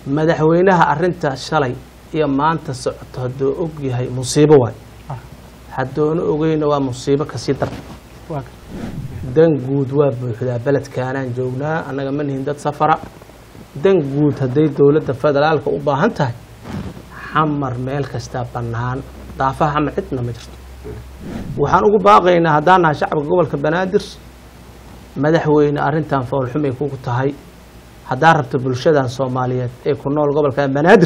madaxweynaha arinta shalay iyo maanta socoto hadduu og yahay musiibo waay Ah. haddoona ogeyna waa musiibo kasii dar waa gartay dan guud waa buuxdaa beledkaanaan joognaa annaga ma nihin dad safara dan guud hadday dowladda federaalka u baahan tahay xamar meel kastaa bannaan daafaha xamar cidna ma jirto waxaan ugu baaqaynaa haddaan nahay shacabka gobolka banaadir madaxweyne arrintan foolxumay kugu tahay haddaa rabto bulshadan soomaaliyeed ee ku nool gobolka banaadir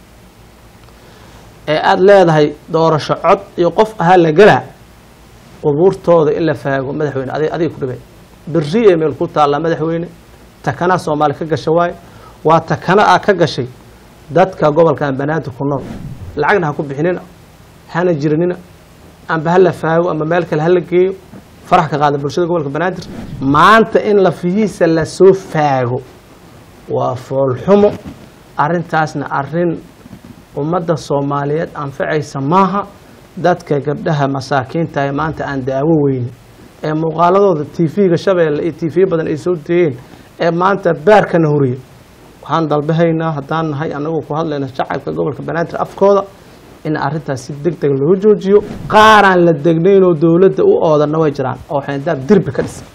ee aada leedahay doorasho cod iyo qof ahaa la gelaa qubuurtooda in la faago madaxweyne adig adiga ku dhibay beri ee meel ku taallaa madaxweyne takana soomaali ka gasha waaye waa takana a ka gashay dadka gobolkan banaadir ku nool lacagna ha ku bixinina hana jiranina amba ha la faago ama meel kale ha la geeyo farax ka qaada bulshada gobolka banaadir maanta in lafihiisa lasoo faago waa foolxumo arrintaasna arrin ummadda soomaaliyeed anfacaysa maaha dadka gabdhaha masaakiinta ee maanta aan daawo weynin ee muuqaaladooda tv-ga shabeelle iyo tv badan ay soo deeyeen ee maanta baarkana horiya waxaan dalbahaynaa haddaan nahay anagoo ku hadlayna shacabka gobolka banaadir afkooda in arrintaas si deg deg loo joojiyo qaaraan la degnaynoo dowladda u oodanna way jiraan oo xeendaab dirbi ka dhisan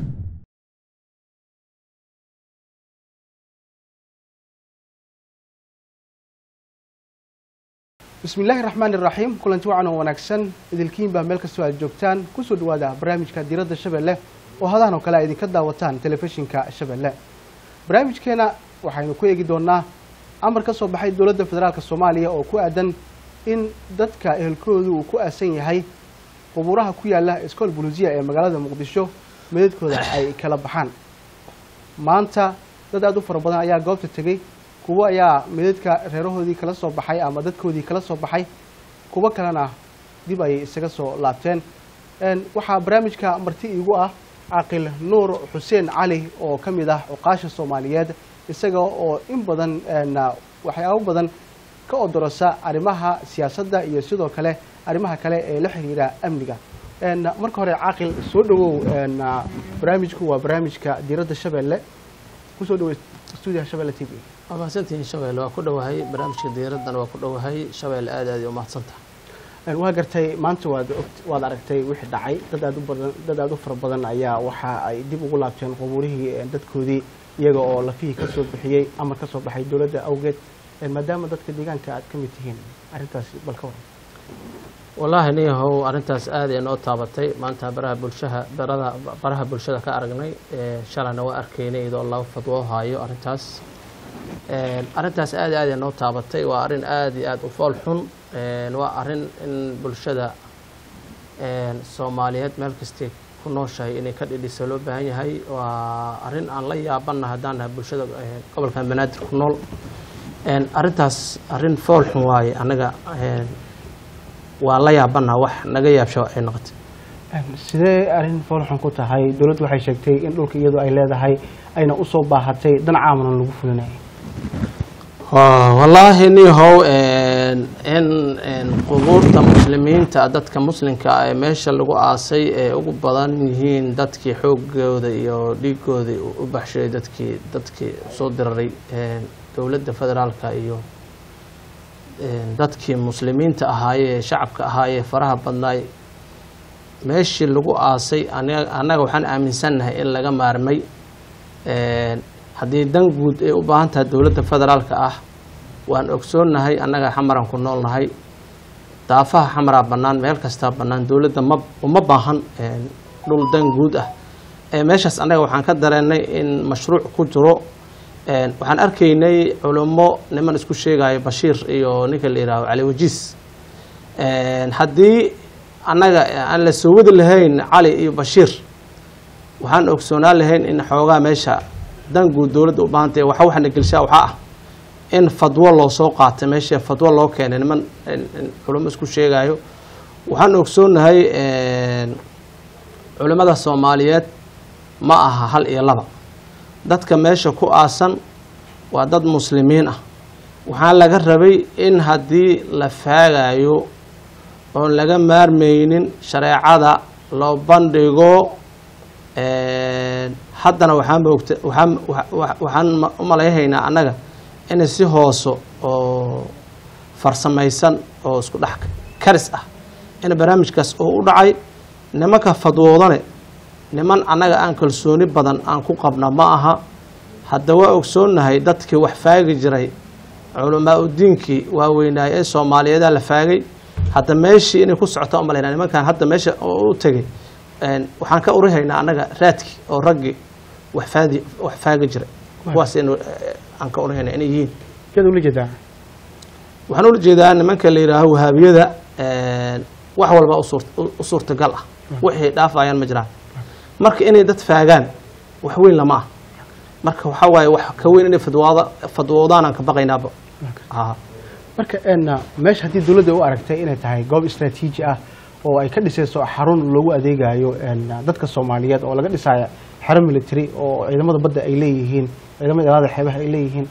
bismi illaahi raxmaan iraxiim kulanti wacan oo wanaagsan idilkiinbaa meel kastoo aad joogtaan kusoo dhawaada barnaamijka diiradda shabeelle oo hadahan oo kale a idinka daawataan telefishinka shabeelle barnaamijkeena waxaynu ku eegi doonaa amar ka soo baxay dowladda federaalk soomaaliya oo ku aadan in dadka ehelkoodu uu ku aasan yahay qubuuraha ku yaala iskool buluusiya ee magaalada muqdisho meedadkooda ay kala baxaan maanta dad aada u fara badan ayaa goobta tegey kuwo ayaa meedadka reerahoodii kala soo baxay ama dadkoodii kala soo baxay kuwo kalena dib ayay isaga soo laabteen waxaa barnaamijka marti iigu ah caaqil nuur xuseen cali oo ka mid ah cuqaasha soomaaliyeed isaga oo in badan waxyaabo badan ka odorosa arrimaha siyaasadda iyo sidoo kale arrimaha kale ee la xiriira amniga marka hore caaqil soo dhawow barnaamijku waa barnaamijka diiradda shabeelle kusoo dhawow stuudiyaha shabeelle t v waa mahadsantihiin shabeelle waa ku dhowahay barnaamijka diiraddana waa ku dhowahay shabeelle aad aad ay u mahadsantaha waa gartay maanta waad waad aragtay wixii dhacay dad aad u badan dad aad u fara badan ayaa waxa ay dib ugu laabteen qubuurihii dadkoodii iyaga oo lafihii ka soo bixiyey amar ka soo baxay dowladda awgeed maadaama dadka deegaanka aad ka mid tihiin arrintaasi bal ka waran wallaahi niyahow arrintaas aad ay noo taabatay maanta baraha bulshaha barada baraha bulshada ka aragnay shalayna waa arkaynay iyadoo laba fadwo haayo arrintaas arrintaas aad aad ay noo taabatay waa arrin aad iyo aad u fool xun waa arrin in bulshada soomaaliyeed meel kastay ku nooshahay inay ka dhidhisa loo baahan yahay waa arrin aan la yaabanna haddaan nahay bulshada gobolkan banaadir ku nool arrintaas arrin fool xun waaye annaga waa la yaabannaha wax naga yaabsho ay noqotay sidee arrin foolxun ku tahay dowladdu waxay sheegtay in dhulka iyadu ay leedahay ayna usoo baahatay dan caamalan lagu fulinayay wallaahi nihow in qubuurta muslimiinta dadka muslimka ah ee meesha lagu aasay ee ugu badan yihiin dadkii xoogooda iyo dhiigooda u baxshay dadkii dadkii soo diraray dowladda federaalka iyo dadkii muslimiinta ahaayee shacabka ahaayee faraha badnaay meeshii lagu aasay annaga waxaan aaminsannahay in laga maarmay haddii dan guud ay u baahan tahay dowladda federaalka ah waan ogsoonnahay annaga xamaraan ku noolnahay daafaha xamaraa bannaan meel kastaa bannaan dowladda ma uma baahan dhul dan guud ah meeshaas annaga waxaan ka dareennay in mashruuc ku jiro waxaan arkaynay culummo niman isku sheegayo bashiir iyo ninka la yihaaho cali wajiis haddii annaga aan la soo wadi lahayn cali iyo bashiir waxaan ogsoonaan lahayn in xoogaa meesha dan guud dowladda u baahantay waxa waxana gelshaa waxaa ah in fadwo loo soo qaatay meesha fadwo loo keenay niman culummo isku sheegayo waxaan ogsoonnahay culimmada soomaaliyeed ma aha hal iyo laba dadka meesha ku aasan waa dad muslimiin ah waxaa laga rabay in haddii la faagayo oon laga maarmaynin shareecada loo bandhigo haddana waxaan moogta waxaan waxaan u malayhaynaa annaga inay si hooso oo farsamaysan oo isku dhex karis ah in barnaamijkaas oo u dhacay nimanka fadwoodane niman annaga aan kalsooni badan aan ku qabna ma aha hadda waa ogsoonnahay dadkii wax faagi jiray culamaa udiinkii waaweynaay ee soomaaliyeeda la faagay hadda meeshii inay ku socota umalayna nimankan hadda meesha oo u tegay een, waxaan ka urihaynaa annaga raadkii oo raggii wax faadi wax faagi jiray kuwaas inu aan ka urihayna inay yihiin yaad ula jeedaa waxaan ula jeedaa nimanka la yidhaaho wahaabiyada een, wax walba u suurt- u- u suurtagal ah wixii dhaafayaan ma jiraan marka inay dad faagaan wax weyn lama ah marka waxaa waaye wax ka weyn inay fadwaada fadwoodaan aan ka baqaynaaba Aa. marka een, meesha haddii dowladda u aragtay inay tahay goob istraatiiji ah oo ay ka dhisayso xarun loogu adeegayo een, dadka soomaaliyeed oo laga dhisayo xero military oo ciidamada badda ay leeyihiin ciidamada ilaada xeebaha ay leeyihiin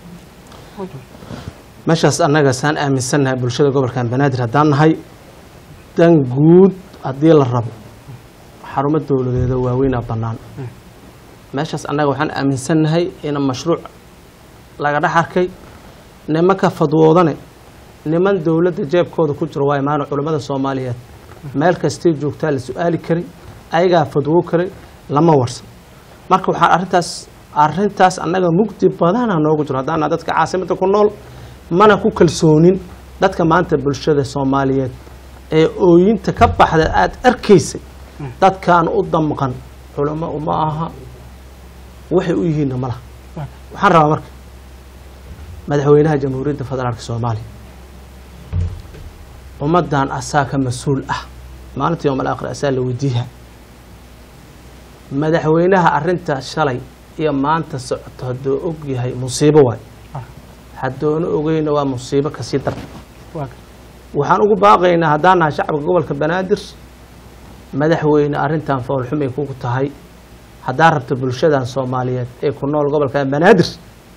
meeshaas annaga saan aaminsannahay bulshada gobolkan banaadir haddaan nahay dan guud haddii la rabo xarumo dowladeeda waaweynaa bannaan meeshaas annaga waxaan aaminsannahay in mashruuc laga dhex arkay nimanka fadwoodane niman dowladda jeebkooda ku jiro waa imaana culammada soomaaliyeed meel kastay joogtaa la su-aali karay ayagaa fadwoo karay lama warsan marka waxaan arrintaas arrintaas annaga mugdi badana noogu jiro haddaana dadka caasimadda ku nool mana ku kalsoonin dadka maanta bulshada soomaaliyeed ee ooyinta ka baxda aada arkaysay dadkaan u damqan culamo uma aha waxay u yihiinna malaha waxaan rabaa marka madaxweynaha jamhuuriyadda federaalka soomaaliya ummaddan asaa ka mas-uul ah maalinta yowm alaakhir asaa la weydiiha madaxweynaha arrinta shalay iyo maanta socoto hadduu og yahay musiibo waay haddoona ogeyna waa musiibo kasii dar waxaan ugu baaqaynaa haddaan nahay shacabka gobolka banaadir madaxweyne arrintan foolxumay kugu tahay haddaa rabta bulshadan soomaaliyeed ee ku nool gobolka banaadir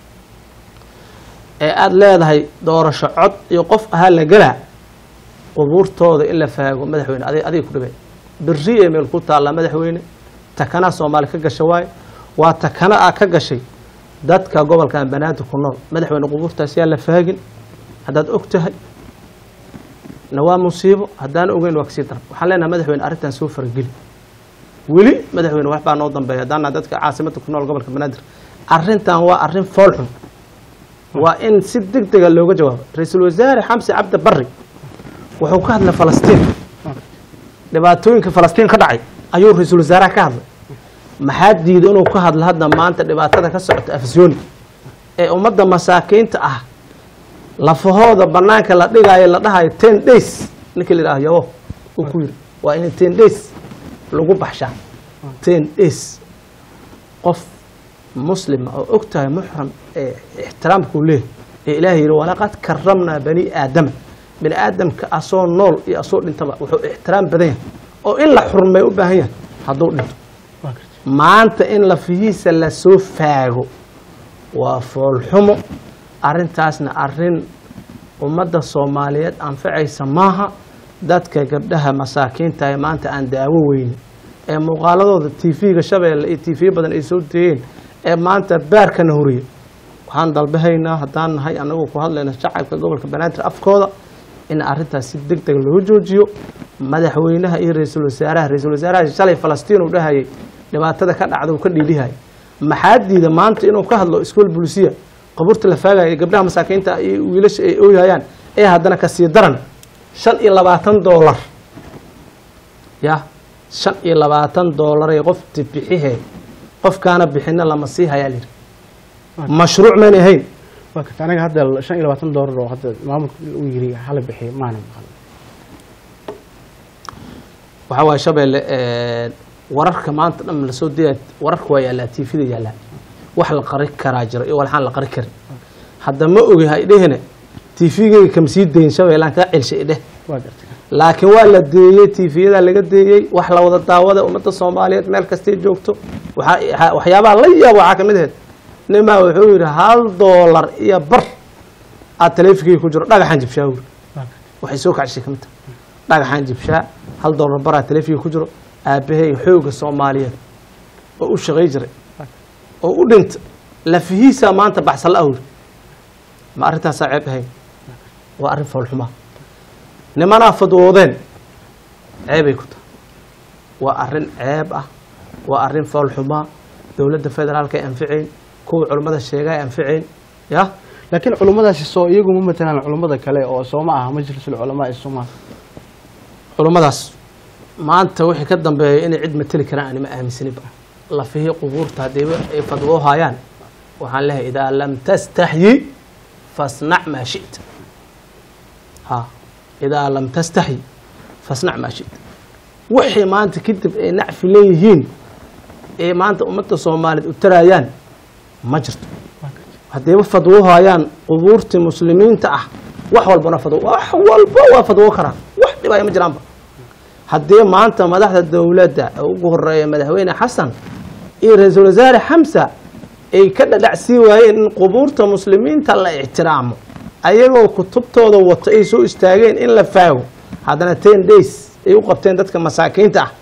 ee aada leedahay doorasho cod iyo qof ahaa la gelaa qubuurtooda in la faago madaxweyne adig adiga ku dhibay beri ee meel ku taallaa madaxweyne takanaa soomaali ka gasha waaye waa takana a ka gashay dadka gobolkan banaadir ku nool madaxweyne qubuurtaas yaa la faagin haddaad og tahay na waa musiibo haddaan ogeyn waa kasii daran waxaan leenahay madaxweyne arrintan soo farageli weli madaxweyne waxbaa noo dambeeya haddaana dadka caasimadda ku nool gobolka banaadir arrintan waa arrin foolxun waa in si deg dega looga jawaabo ra-iisul wasaare xamse cabdi barri wuxuu ka hadlay falastiin dhibaatooyinka falastiin ka dhacay ayuu ra-iisul wasaaraha ka hadlay maxaa diiday inuu ka hadlo hadda maanta dhibaatada ka socota afsooni ee ummadda masaakiinta ah lafahooda banaanka la dhigaayo la dhahayo ten days ninkii la yidhaho yabo uu ku yiri waa in ten days lagu baxshaa ten days qof muslima oo og tahay muxram ee ixtiraamkuu leeyahy ee ilaahay yidhi walaqad karamnaa bani aadama bani aadamka asoo nool iyo asoo dhintaba wuxuu ixtiraam badan yahay oo in la xurmay u baahan yahay hadduu dhinto maanta in lafihiisa lasoo faago waa foolxumo arrintaasna arrin ummadda soomaaliyeed anfacaysa maaha dadka gabdhaha masaakiinta ee maanta aan daawo weyne ee muuqaaladooda tv-ga shabeelle iyo tv badan ay soo deeyeen ee maanta baarkana horiya waxaan dalbahaynaa haddaan nahay annagu ku hadlayna shacabka gobolka banaadir afkooda in arrintaas si deg deg loo joojiyo madaxweynaha iyo ra-iisul wasaaraha ra-iisul wasaaraha shalay falastiin uu dhahayay dhibaatada ka dhacda uu ka dhiidhihay maxaa diida maanta inuu ka hadlo iskool bulisiya qabuurta la faagaya gabdhaha masaakiinta iyo wiilasha ay ooyayaan ee haddana kasii daran shan iyo labaatan doolar ya shan iyo labaatan doolaree qofti bixihe qofkaana bixina lama sii hayaa lihi mashruuc maynay ahayn waa karta anaga hadda shan iyo labaatan doolar oo hadda maamulka uu yiri hala bixiyo maana maqal waxaa waaye shabeelle wararka maanta dhan lasoo daya wararka waa yaallaa tvda yaallaa wax la qari karaa jiro iyo waxaan la qari karin hadda ma ogi ha idhehine tvgeyga kama sii dayin shabeellaan kaa celshay idheh waa garta laakiin waa la deeyey tvyadaa laga deeyey wax la wada daawada ummadda soomaaliyeed meel kastay joogto waxaa- waxyaabaha la yaabo waxaa ka mid ahayd nimaa wuxuu yidhi hal doolar iyo bar aad taleefinkeyga ku jiro dhagaxaan jibshaa wuri waa garta waxay soo kacshay ka mid tahay dhagaxaan jibshaa hal doolar baraa taleefiga ku jiro aabbahay xooga soomaaliyeed oo u shaqay jiray oo u dhinta lafihiisaa maanta baxsan la awri ma arrintaasaa ceeb ahayn waa arrin foolxumaa nimanaa fadwoodeen ceebay ku tahay waa arrin ceeb ah waa arrin foolxumaa dowladda federaalka ay anficayn kuwa culummada sheega ay anficayn ya laakiin culummadaasi soo iyagu ma matalaan culummada kale oo soo ma aha majlisul culamaa ee soomaal culummadaas maanta wixii ka dambeeya inay cid mateli karaan anima aaminsaniba lafihii qubuurta haddiiba ay fadwoo hayaan waxaan leehay idaa lam tastaxyi fasnac maa shita ha idaa lam tastaxyi fasnac maa shita wixii maanta kadib ay nacfi leeyihiin ee maanta ummadda soomaaliyeed u taraayaan ma jirto haddiiba fadwo hayaan qubuurtii muslimiinta ah wax walbana fadwo wax walba waa fadwo karaan wax dhibaya ma jiraanba haddii maanta madaxda dowladda ee ugu horeeya madaxweyne xasan iyo ra-iisul wasaare xamsa ay ka dhadhacsii waayeen in qubuurta muslimiinta la ixtiraamo ayagoo kutubtooda wato ay soo istaageen in la faago haddana ten days ay u qabteen dadka masaakiinta ah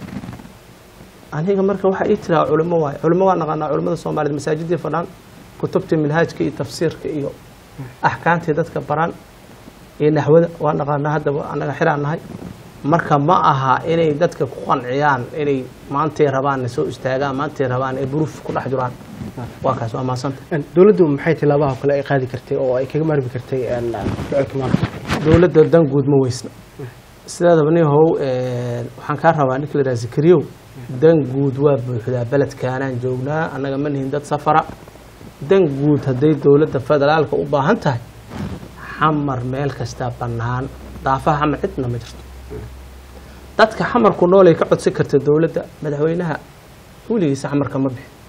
aniga marka waxaa ii tiraa culimo waaye culimo waa naqaanaa culimada soomaaliyeed masaajidii fadhaan kutubtii minhaajka iyo tafsiirka iyo axkaamtii dadka baraan iyo naxwada waa naqaanaa haddaba annaga xiraan nahay marka ma aha inay dadka ku qanciyaan inay maantay rabaan soo istaagaan maantay rabaan ay buruuf ku dhex jiraan waa kaas waa maasanta dowladdu maxay tilaabaha kale ay qaadi kartay oo ay kaga maarmi kartay ficilka maanta dowladda dan guud ma weysna sideedaba nin how waxaan kaa rabaa ninka la yidhaha zakariyow dan guud waa buuxdaa beledkaanaan joognaa annaga ma nihin dad safara dan guud hadday dowladda federaalka u baahan tahay xamar meel kastaa bannaan daafaha xamar cidna ma jirto dadka xamarku noolay ka codsan karta dowladda madaxweynaha weligiisa xamarka ma bixin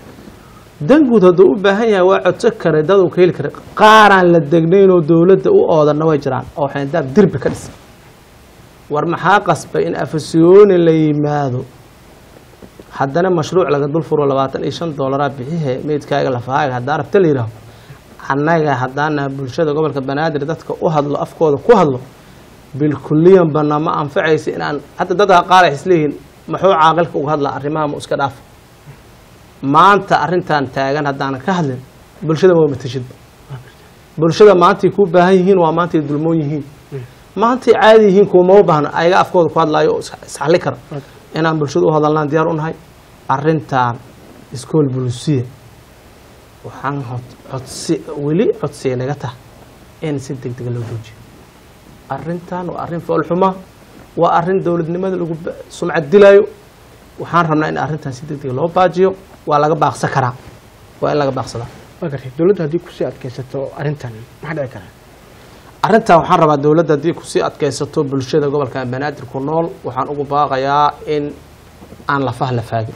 dan guud hadduu u baahan yahay waa codsan karay dad uu ka heli karay qaaraan la degnaynoo dowladda u oodanna way jiraan oo xeendaab dirbi ka dhisan war maxaa qasbay in afasiyooni la yimaado haddana mashruuc laga dul furo labaatan iyo shan doolaraa bixihe meydkaaga lafahaaga haddaa rabta la yidhaaho annaga haddaana bulshada gobolka banaadir dadka u hadlo afkooda ku hadlo bilkuliyan bana ma anfacaysa inaan hadda dadka qaar ay isleeyihiin maxuu caaqilka uga hadlaa arrimaha mu iska dhaaf maanta arrintan taagan haddaanan ka hadlin bulshada waa matashidba bulshada maantay kuu baahan yihiin waa maantay dulmoon yihiin maantay caadi yihiin kuumama baahno ayaga afkooda ku hadlaayo oo isxalli kara inaan bulshada u hadalnaan diyaar u nahay arrintan iskool bulsiya waxaan codsi weli codsiya naga taha in si deg dega loo joojiyo arrintan waa arrin foolxuma waa arrin dowladnimada lagu sumcad dilaayo waxaan rabnaa in arrintan si deg dega loo baajiyo waa laga baaqsan karaa waa in laga baaqsadaa waa gartay dowladdu haddii kusii adkaysato arrintan maxaa dhici karaa arrintan waxaan rabaa dowladda haddii kusii adkaysato bulshada gobolka banaadir ku nool waxaan ugu baaqayaa in aan lafaha la faagin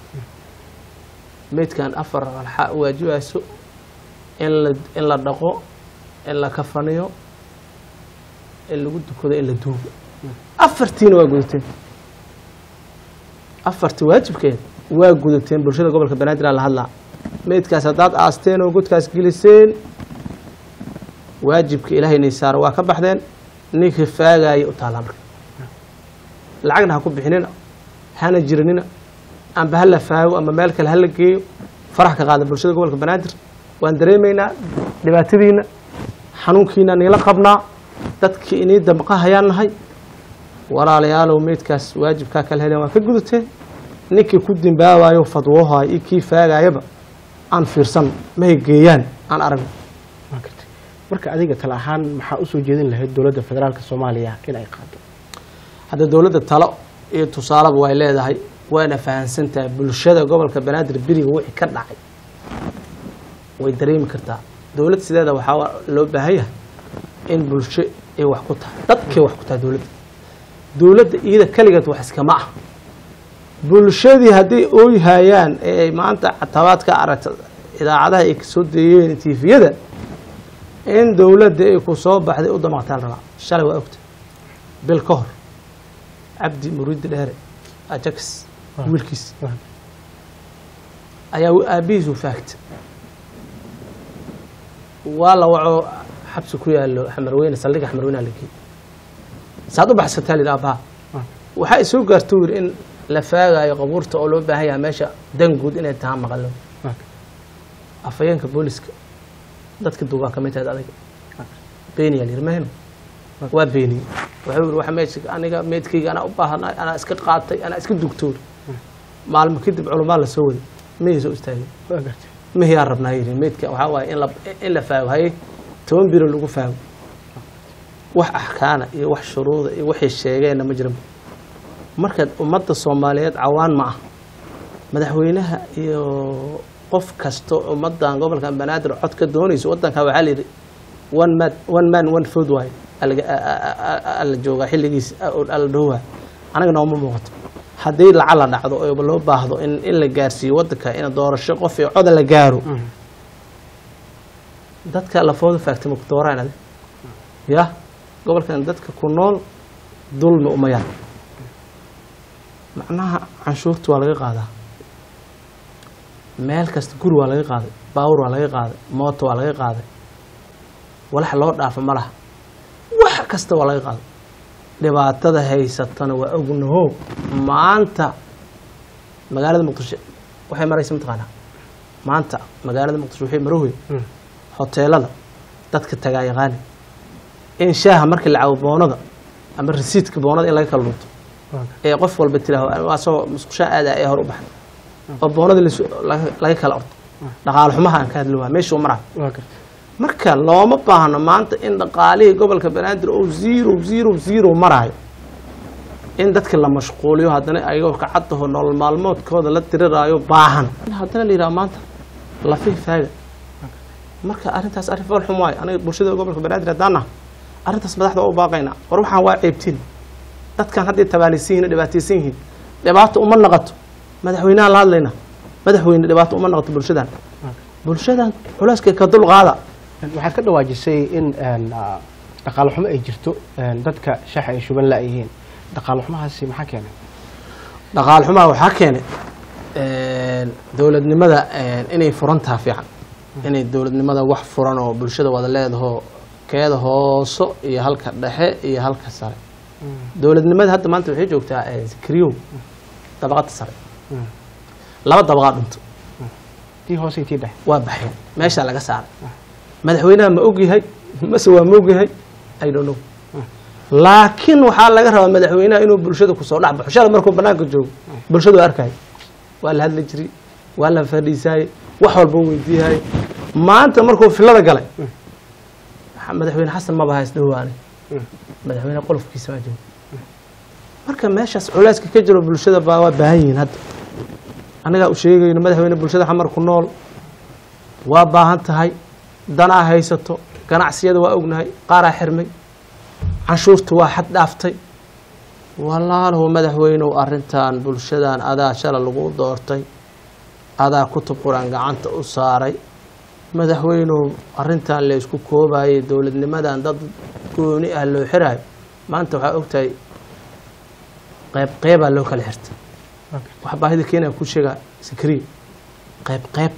meydkan afar alxa waajibayso in la in la dhaqo in la kafaniyo in lagu dukado in la duugo afartiina waa gudateen afartii waajibkeed waa gudateen bulshada gobolka banaadir aa la hadlaa meydkaas haddaad aasteen oo godkaas geliseen waajibka ilaahayna saaro waa ka baxdeen ninkii faagaaya u taallaa marka lacagna ha ku bixinina hana jiranina amba ha la faago ama meel kale ha la geeyo farax ka qaada bulshada gobolka banaadir waan dareemaynaa dhibaatadiina xanuunkiina niila qabnaa dadkii inii damqa hayaan nahay walaalayaalow meydkaas waajibkaa kala heleen waa ka gudateen ninkii ku dimbaabayo fadwohayo iyo kii faagaayaba aan fiirsan mahay geeyaan aan aragno waa gartay marka adiga tala ahaan maxaa usoo jeedin lahayd dowladda federaalka soomaaliya in ay qaado hadda dowladda talo iyo tusaaleba way leedahay wayna fahansantahay bulshada gobolka banaadir beriga wixii ka dhacay way dareemi kartaa dowlad sideeda waxaa loo baahan yahay in bulsho ay wax ku tahay dadkay wax ku tahay dowladda dowladda iyada keligeed wax iskama ah bulshadii hadday ooyhayaan ee ay maanta catabaad ka aragta idaacadaha ay kasoo deeyeen tifiyada in dowladda ay ku soo baxday u damaqtaan rabaa shalay waa ogta bil ka hor cabdi muriidi dheere ajax wiilkiis ayaa aabihiisu faagta waa la waco xabsi ku yaalo xamarweyne saldhiga xamarweyneha la geeyey saad u baxsataa lidhi aabbaha waxaa isoo gaarta u yidhi in la faagayo qabuurta oo loo baahan yahay meesha dan guud inay tahaa maqalo afhayeenka booliska dadka duugaa kamid tahay adiga beeniyaa la yidhi maheno waa beeniyey wuxuu yidhi waxa meesha aniga meedkayga anaa u baahanay anaa iska qaatay anaa iska dugtoon maalmo kadib culamaa la soo waday mihii soo istaagay waa gartay mihiyaa rabnaa yidhi meydka waxaa waaye in la in la faago haye toban biro lagu faago wax axkaana iyo wax shuruuda iyo waxay sheegeenna ma jiran marka ummadda soomaaliyeed cawaan ma ah madaxweynaha iyo qof kasto ummaddan gobolkan banaadir cod ka doonayso waddanka waxaa la yidhi one man one man one food waaye alaga- a- a- a- a- ala joogaa xilligiis ala dhowaa anaga nooma muuqato haddii lacag la dhacdo oo loo baahdo in in la gaarsiiyo waddanka in doorasho qof iyo coda la gaaro dadka lafooda faagtay maku dooraan adi ya gobolkan dadka ku nool dulmi uma yar macnaha canshuurta waa laga qaadaa meel kasta guri waa laga qaaday baawur waa laga qaaday mooto waa laga qaaday walax loo dhaafo ma laha wax kasta waa laga qaaday dhibaatada haysatana waa ognaho maanta magaalada muqdisho waxay maraysa mataqaanaa maanta magaalada muqdisho waxay marohoy hoteelada dadka tagaa yaqaani in shaaha markii la cabo boonada ama rasiidka boonada in laga kala dhunto ee qof walba tiraaho asagoo musqushaa aadaa ee hor u baxay oo boonada lasu- laga- laga kala orto dhaqaale xumaha aan ka hadli waa meeshuu maraa waa gartay marka looma baahno maanta in dhaqaalihii gobolka banaadir oo zero zero zero maraayo in dadka la mashquuliyo haddana ayagoo kacadaho nolol maalmoodkooda la tiriraayo baahan in haddana la yidhaha maanta lafi faaga marka arrintaas arrin fool xum waayo aniga bulshada gobolka banaadir haddaan nahay arrintaas madaxda waa u baaqaynaa war waxaan waa ceebtiin dadkan hadday tabaalaysan yihin oo dhibaataysan yihiin dhibaato uma naqato madaxweynaha la hadlayna madaxweyne dhibaato uma naqato bulshadan bulshadan culeyska ka dul qaada waxaad ka dhawaajisay in een, ah, dhaqaale xumo ay jirto een, dadka shaxa ay shuban la-yihiin dhaqaale xumahaasi maxaa keenay dhaqaal xumaa waxaa keenay dowladnimada inay furan taha fiican inay dowladnimada wax furan oo bulshada wada leedaho keeda hooso iyo halka dhexe iyo halka sare dowladnimada hadda maanta waxay joogtaa kriyow dabaqada sare laba dabaqaa dhunto tii hoose iyo tii dhexe waa baxeen meeshaa laga saaray madaxweynaha ma ogyahay mase waa ma ogyahay i don't know laakiin waxaa laga rabaa madaxweynaha inuu bulshada kusoo dhex baxo shalay markuu banaanka joogo bulshadu waa arkay waa la hadli jiray waa la fadhiisaayey wax walba u weydiiyahay maanta markuu filada galay madaxweyne xasan maba hays dhawaane madaxweyne qolofkiisa maa joogo marka meeshaas culeyska ka jiro bulshada baa waa baahan yihiin hadda annagaa u sheegayno madaxweyne bulshada xamar ku nool waa baahan tahay danaa haysato ganacsiyada waa ognahay qaaraa xirmay canshuurta waa xad dhaaftay walaalow madaxweynow arrintan bulshadan adaa shala lagu doortay adaa kutub qur-aan gacanta u saaray madaxweynow arrintan la isku koobayay dowladnimadan dad gooni ah loo xiraayo maanta waxaa ogtahay qayb qeybaa loo kala xirtay wax baahida keenaya ku sheegaa sakriya qayb qayb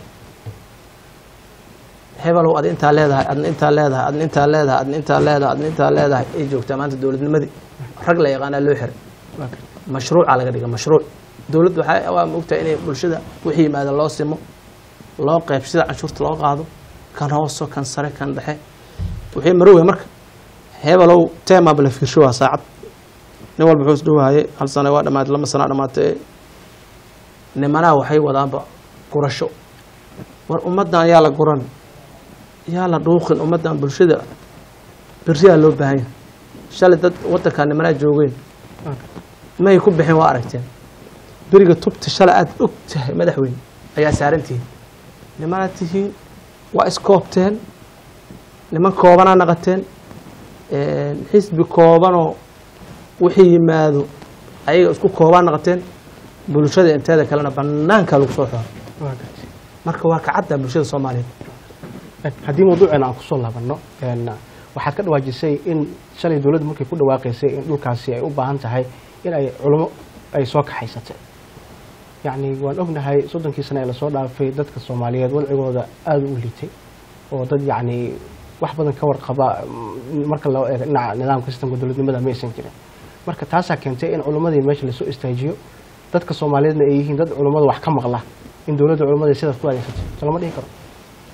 hebelow ad intaa leedahay adna intaa leedahay adna intaa leedahay adna intaa leedahay adna intaa leedahay ay joogtaa maanta dowladnimadii rag la yaqaanaa loo xiray mashruuca laga dhiga mashruuc dowladda waxaa waa maogtahay inay bulshada wixii yimaada loo simo loo qayb sida canshuurta loo qaado kan hooso kan sare kan dhexe wixii marowey marka hebelow teemaba la fiirsho waa saacad nin walba wuxuu isdhowaayay hal sana waa dhamaatay lama sana dhamaatay nimanaha waxay wadaanba gurasho war ummaddan yaa la guran yaa la dhuuqin ummaddan bulshada beriyaa loo baahan yahay shalay dad waddankaa nimanaa joogeen maay ku bixin waa aragteen beriga tubta shalay aada og tahay madaxweyne ayaa saaran tihiin nimanaad tihiin waa iskoobteen niman koobanaa naqateen xisbi koobanoo wixii yimaado ayaga isku koobaa naqateen bulshada inteeda kalena banaankaa lagu soo xooro marka waa kacadda bulshada soomaaliyeed haddii mawduuceena aan kusoo laabanno waxaad ka dhawaajisay in shalay dowladda markay ku dhawaaqaysay in dhulkaasi ay u baahan tahay in ay culimo ay soo kaxaysatay yacni waan ognahay soddonkii sane ee lasoo dhaafay dadka soomaaliyeed wadcigooda aada u liitay oo dad yacni wax badan ka warqaba marka loo eego dhinaca nidaamka sistamka dowladnimada ma aysan jirin marka taasaa keentay in culimmadii meesha lasoo istaajiyo dadka soomaaliyeedna ay yihiin dad culimmada wax ka maqla in dowladda culimmadii sidaas ku adeegsatay so lama dhihi karo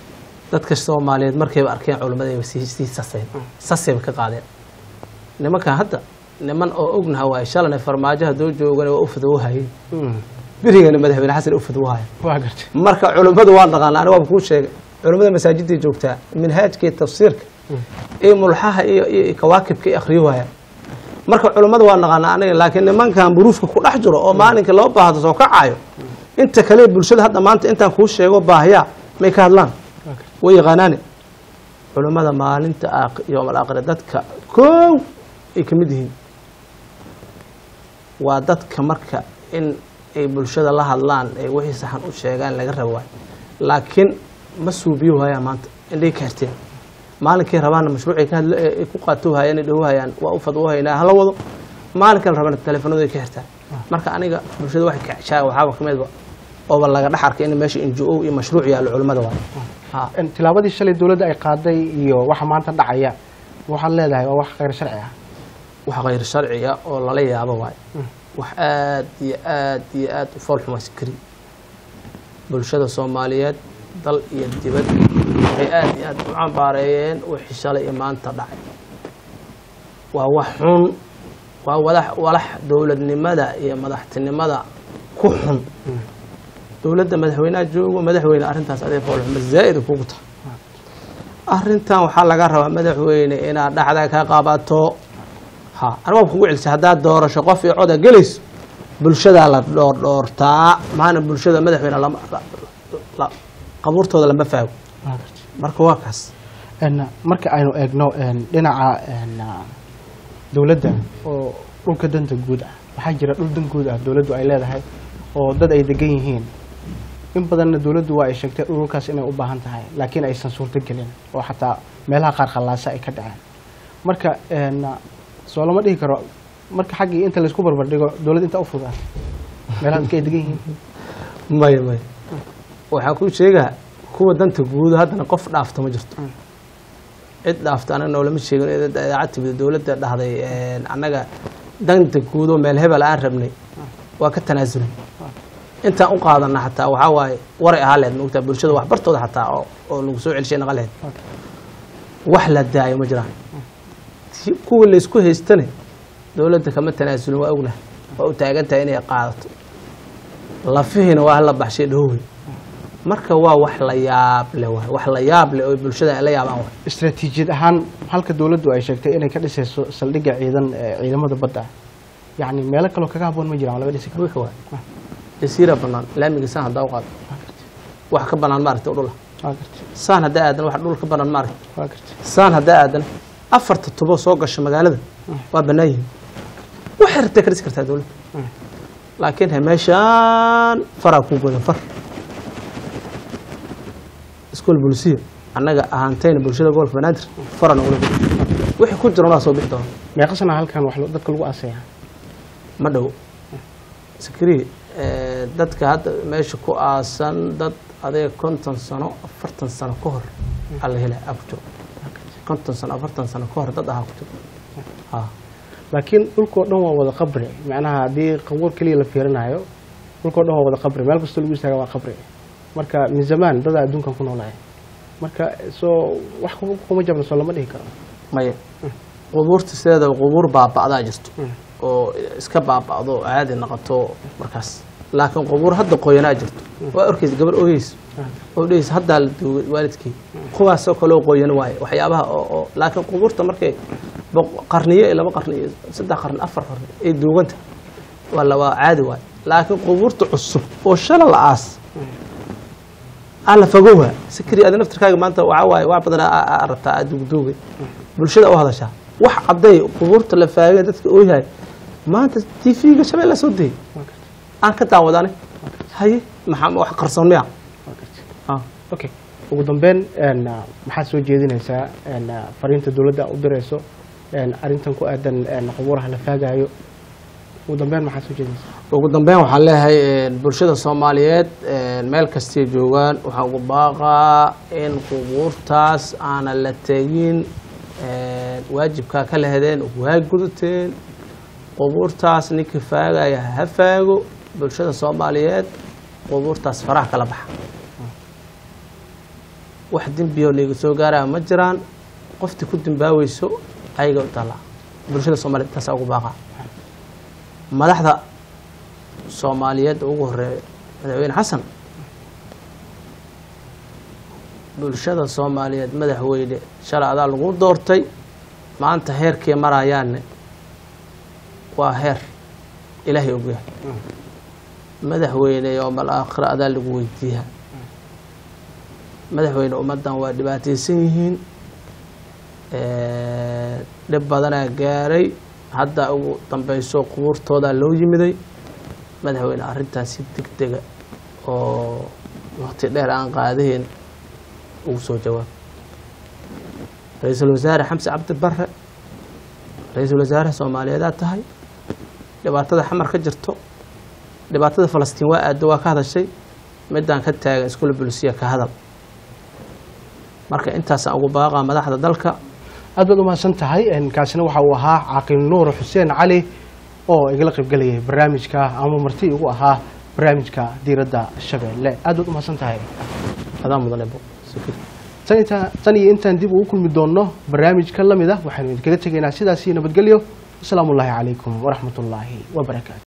dadka soomaaliyeed markayba arkeen culimmadayba sii sii saseen sasayba ka qaadeen nimankan hadda niman oo ognaha waaye shalana farmaajo hadduu joogana waa u fadwoohayeen berigana madaxweyne xasan u fadwoohaya waa gartay marka culimmadu waan dhaqaana aniga waaba kuu sheegay culimmada masaajidday joogtaa minhaajka iyo tafsiirka iyo mulxaha iyo iyo kawaakibka iyo akhriyo waaya marka culimmada waan dhaqaana aniga laakiin nimankan buruufka ku dhex jiro oo maalinka loo baahdo soo kacayo inta kale bulshada hadda maanta intaan kuu sheego baahiyaa may ka hadlaan waa gartay way yaqaanaane culimmada maalinta aak- yowm alaakhira dadka koow ay ka mid yihiin waa dadka marka in ay bulshada la hadlaan ay wixii saxan u sheegaan laga rabo waay laakiin ma suubiyo waayaan maanta indhay ka herteen maalinkay rabaana mashruucay ka hadla ay ku qaato hayaan ay dhahoohayaan waa u fadwoohaynaa hala wado maalinkan rabana teleefanadu ay ka hertaan marka aniga bulshada waxay kacsaa waxaaba ka midba ooba laga dhex arkay in meesha n g o iyo mashruuc yaallo culimmada waay ha En tilaabadii shalay dowladda ay qaaday iyo waxa maanta dhacaya waxaad leedahay waa wax khayr sharci ah wax khayr sharciga oo lala yaabo waayo wax aad iyo aad iyo aad u fool xumaysan kari bulshada soomaaliyeed dal iyo dibad waxay aad iyo aad u cambaareeyeen wixii shalay iyo maanta dhacay waa wax xun waa wadax walax dowladnimada iyo madaxtinimada ku xun dowladda madaxweynaha joogo madaxweyne arrintaas adee fool xuma zaa'id kugu tahay arrintan waxaa laga rabaa madaxweyne inaad dhaxda ka qabato ha aniga waa kugu celisa haddaad doorasho qof iyo coda gelayso bulshadaa la dhoordhoortaa maana bulshada madaxweyne lama la- la- qabuurtooda lama faago waa gartay marka waa kaas En, marka aynu eegno en, dhinaca en, ah, dowladda oo dhulka danta guud ah waxaa jira dhul dan guud ah dowladdu ay leedahay oo dad ay degan yihiin in badanna dowladdu waa ay sheegtay dhulkaas inay u baahan tahay laakiin aysan suurto gelin oo xataa meelaha qaar khallaasa ay ka dhaceen marka en, ah, soo lama dhihi karo marka xaggii inta laysku barbardhigo dowladda inta u fudaa meelaha dadka ay degan yihiin maya maya waxaan kuu sheegaa kuwa danta guud haddana qof dhaafta ma jirto cid dhaafta anaga noolama sheegin id- idaacad timid dowladda dhahday annaga danta guud oo meel hebel aan rabnay waa ka tanaasulay intaan u qaadana xataa waxaa waaye waray ahaa leed moogtaa bulshada waxbartooda xataa oo oo lagu soo celishay naqa lehed wax la daayo ma jiraan Ti- kuwii laysku haystane dowladda kama tanaasulin waa ognahay waa u taagan tahay inay qaadato lafihiina waa hala baxshay dhowey marka waa wax la yaab leh waay wax la yaab leh oo bulshada ay la yaabaan waay istaraatiijiyad ahaan halka dowladdu ay sheegtay inay ka dhisayso saldhigga ciidan ee ciidamada badda yacni meelo kaloo kaga habboon ma jiraan oo laga dhisi karo wika waay jasiira banaan laamiga saan haddaa u qaado wax ka banaan maaragtay dhula waa gartay saan haddaa aadan wax dhul ka banaan maaragtay waa gartay saan haddaa aadan afarta tubo soo gasha magaalada waa bannaan yihiin waxay rabtay ka dhisi kartaa dowladda laakiin he meeshaan faraa kuu godan far iskool bulisiya annaga ahaantayna bulshada gobolka banaadir fara nogula godan wixii ku jiran waa soo bixi doona meeqa sana halkan wax lo- dadka lagu aasaya ma dhow sakri dadka hadda meesha ku aasan dad adiga konton sano afartan sano ka hor aa la helaa aa ku jiro konton sano afartan sano ka hor dad ahaa ku jiro ha laakiin dhulkoo dhan waa wada qabri macnaha haddii qabuur keliya la fiirinayo dhulkoo dhan waa wada qabri meel kastoo lagu istaaga waa qabri marka min zamaan dadaa adduunkan ku noolaya marka soo wax ku- kuma jabna soo lama dhihi karo maya qubuurta sideedaba qubuur baaba'daa jirto oo iska baaba'do oo caadi noqoto markaas laakiin qubuur hadda qoyanaa jirto waa orkeysa gabar ooyeysa oo dheheysa haddaa la duugay waalidkii kuwaasoo kaloo qoyan waaye waxyaabaha oo oo laakiin qubuurta markay boq- qarniyo iyo laba qarni iyo saddex qarni afar qarni ay duuganta waa la waa caadi waaye laakiin qubuurta cusub oo shala la aas aan la fogowa sikri adi naftirkaaga maanta waxaa waaye wax badan aa- aa rabtaa aad dugduugay bulshada u hadashaa wax cadday qubuurta la faagay dadka ooyahay maanta t v-ga shabeella soo dayay waa gartay aan ka daawadane haye maxaa wax qarsoon miya waa gartay Ah. okay ugu dambeyn een, ah, maxaad soo jeedinaysaa een, ah, fariinta dowladda u dirayso een, arrintan ku aadan een, qubuuraha la faagayo ugu dambeyn maxaad soo jeedinaysaa ugu dambeyn waxaan leeyahay een, bulshada soomaaliyeed een, meel kastay joogaan waxaan ugu baaqaa in qubuurtaas aanan la tegin een, waajibkaa ka lehedeen waa gudateen qubuurtaas ninkii faagaya ha faago bulshada soomaaliyeed qubuurtaas faraha kala baxa wax dembiyo layga soo gaaraya ma jiraan qoftii ku dambaaweyso ayaga u taallaa bulshada soomaaliyed intaasaa ugu baaqa madaxda soomaaliyeed ugu horeeya madaxweyne xasan bulshada soomaaliyeed madaxweyne shalay adaa lagu doortay maanta heerkii marayaanne waa heer ilaahay ogyahay madaxweyne yowmal aakhira adaa lagu weydiiyaa madaxweyne ummaddan waa dhibaataysan yihiin dhib badanaa gaaray hadda ugu dambeyso qubuurtoodaa loo yimiday madaxweyne arrintaas si deg dega oo waqti dheer aan qaadaheyn ugu soo jawaab ra-iisul wasaare xamse cabdi bare ra-iisul wasaare soomaaliyeedaa tahay dhibaatada xamar ka jirto dhibaatada falastiin waa aado waa ka hadashay midaan ka taagan iskula bulsiya ka hadal marka intaasaan ugu baaqaa madaxda dalka aad baad umahadsan tahay kaasina waxa uu ahaa caaqil nuur xuseen cali oo igala qaybgelayay barnaamijka ama marti igu ahaa barnaamijka diiradda shabeelle aad baad umahadsan tahay adaa mudane bo tan inta- tan iyo intaan dib ugu kulmi doonno barnaamij ka lamid ah waxaynu idinkaga tegaynaa sidaasi nabadgelyo asalaamu ullaahi calaykum waraxmat ullaahi wabarakaatu